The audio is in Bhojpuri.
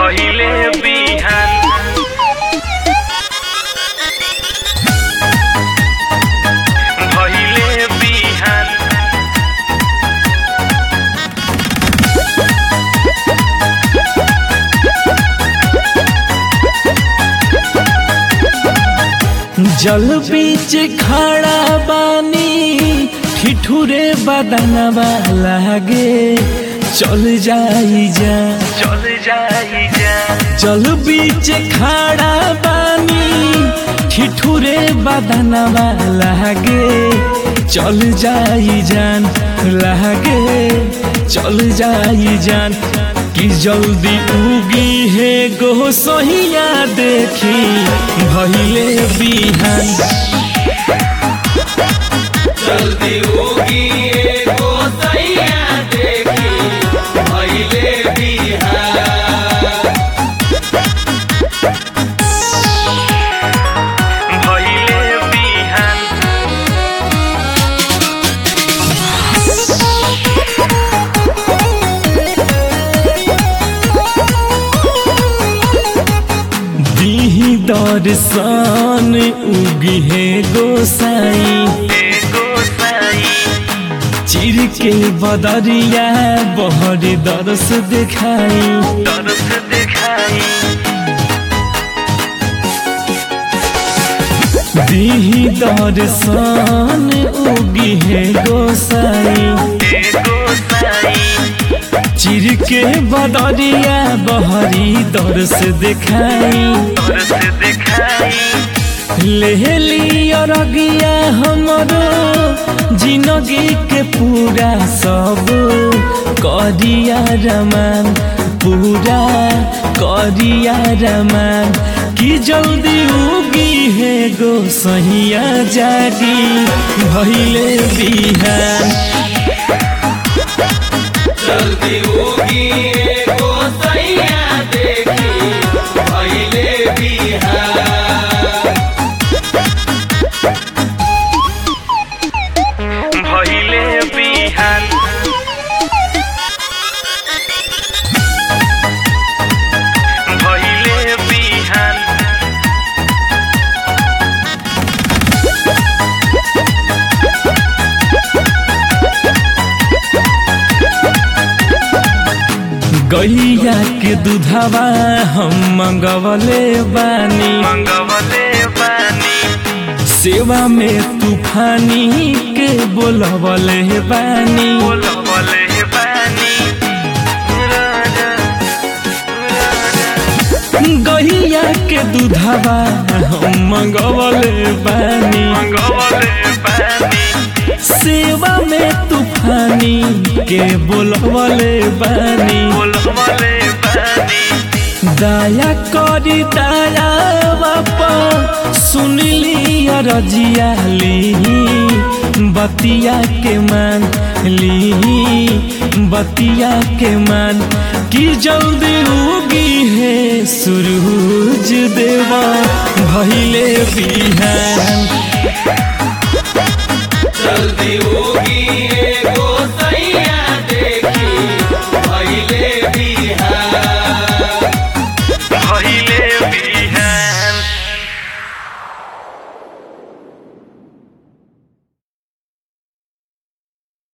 भइले बिहान भइले बिहान जल बीच खड़ा बानी ठिठुरे बदनवा लागे चल जाई जा चल जाई जा जल बीच खड़ा बानी ठिठुरे बदनवा लागे चल जाई जान लागे चल जाई जान कि जल्दी उगी है गो सहिया देखी भइले बिहान जल्दी होगी एगो सैया देखी भइले बिहान भइले बिहान दीही दर्शन उगी है गोसाई एगो साई चिर के बदरिया बहर दरस दिखाई तरस दिखाई दीही दर्शन उगी है गोसाई एगो साई चिर के बदरिया बहरी दरस दिखाई तरस दिखाई ले लिया रगिया हमरो जिंदगी के पूरा सब करिया रमान पूरा करिया रमान कि जल्दी उगी है गो सहिया जागी भइले बिहान जल्दी होगी एगो सैया देखी भइले बिहान भइले बिहान भइले बिहान गैया के दूधवा हम मंगवले बानी मंगवले बानी सेवा में तूफानी के बोलवले बानी बोलवले बानी राजा राजा गैया के दूधवा हम मंगवले बानी मंगवले बानी सेवा में तूफानी के बोलवले बानी बोलवले बानी दया करी दया बापा सुनली रजिया ली बतिया के मान ली बतिया के मान कि जल्दी उगी है सूरज देवा भइले बिहान जल्दी होगी